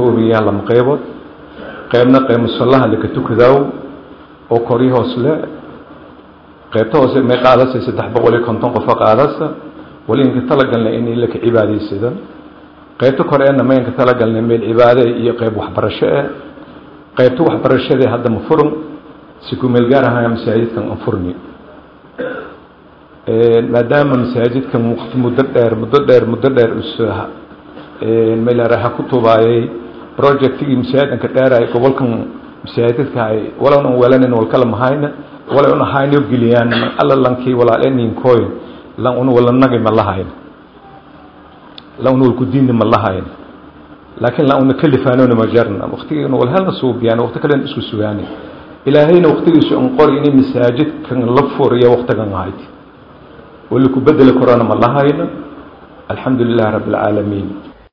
koobayaa lama qeybood qeybna qeyb musallaha laka tukadaaw oo kori hoos le qeybta hoose may qaadasa saddex boqol iyo konton qofo qaadasa wali inka talagalna in laka cibaadaysada qeybta koreena maynka talagalna meel cibaade iyo qeyb waxbarasho eh qeybta waxbarashadee hadda ma furan si ku meel gaar ahaa masaajidkan aan furni maadaama masaajidkan waqti muddo dheer muddo dheer muddo dheer us meelaraha ku tubaayay projectigii masaajidkanka dheeraay gobolkan masaajidka ay walana walanin wal kala mahayna wala una hayno geliyaan alla lankii walaaleninkooy lan una wala nagi ma lahayn lan una wal ku diinni ma lahayn laakiin lan una kalifaanona ma jarna waqtigiina wal halna suubiyaan waqti kalen isku sugaani ilaahayna waqtigiisu an qori inay masaajidkan la furiya waqtigan ahayd wali ku bedeli korona ma lahayna alxamdu lilahi rabbi alcaalamiin